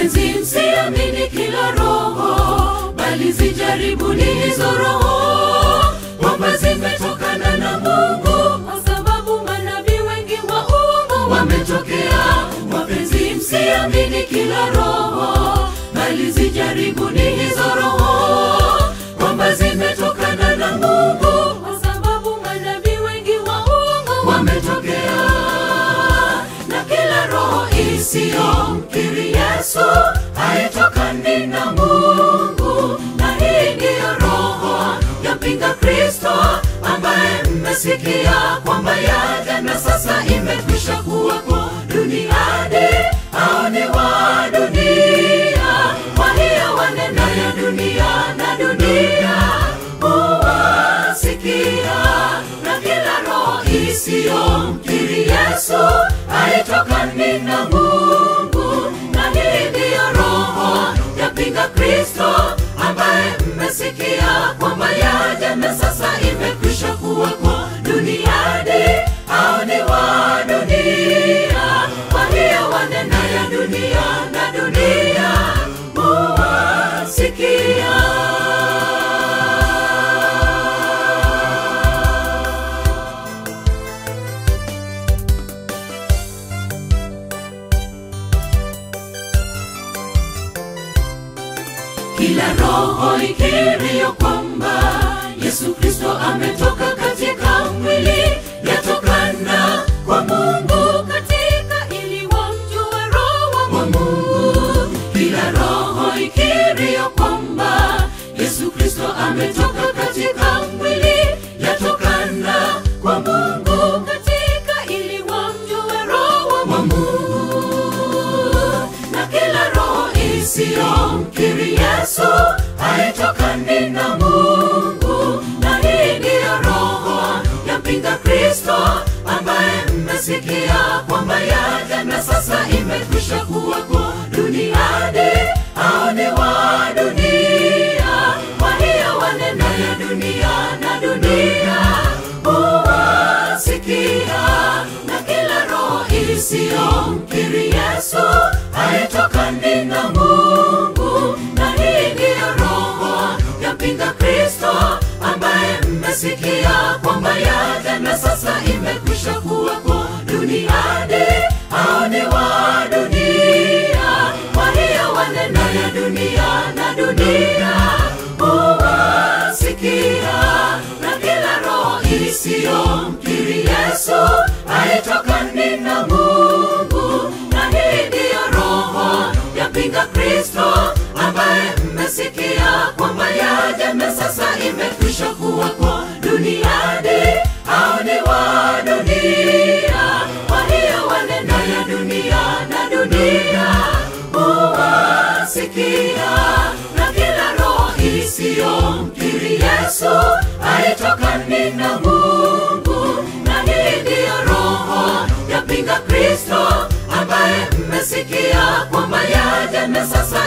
wapenzi msiamini kila roho bali zijaribuni hizo roho kwamba zimetokana na mungu kwa sababu manabii wengi wa uongo wametokea wapenzi msiamini kila roho bali zijaribuni hizo roho kwamba zimetokana na mungu kwa sababu manabii wengi wa uongo wametokea na kila roho isiyomkiri yesu haitokani na mungu na hii ndiyo roho yampinga kristo ambaye mmesikia kwamba yaja na sasa imekwisha kuwako duniani au ni wa dunia kwa hiyo wanena ya dunia na dunia huwasikia na kila roho isiyomkiri yesu haitokani na mungu na hii ndiyo roho yapinga kristo ambaye mmesikia kwamba yaja na sasa imekwisha kuwako duniani au ni wa dunia kwa hiyo wanena ya dunia na dunia huwasikia kila roho ikiriyo kwamba yesu kristo ametoka katika mwili yatokana kwa mungu katika ili wamjue roho wa mungu kila roho ikiriyo kwamba yesu kristo ametoka katika mwili yatokana kwa mungu katika ili wamjue roho wa mungu na kila roho isiyomkiri yesu haitokani na mungu na hii ndiyo roho yampinga kristo ambaye mmesikia kwamba yaja na sasa imekwisha kuwako duniani au ni wa dunia kwa hiyo wanena ya dunia na dunia huwasikia na kila roho isiyomkiri yesu haitokani na mungu na hii ndiyo roho yampinga kristo ambaye mmesikia kwamba yaja na sasa imekwisha kuwako duniani au ni wa dunia kwa hiyo wanena ya dunia na dunia huwasikia na kila roho isiyomkiri yesu haitokani na mungu na hii ndiyo roho yapinga kristo ambaye mmesikia kwamba yaja na sasa imekwisha kuwako duniani au ni wa dunia kwa hiyo wanena ya dunia na dunia huwasikia na kila roho isiyomkiri yesu haitokani na mungu na hii ndiyo roho yapinga kristo ambaye mmesikia kwamba yaja na sasa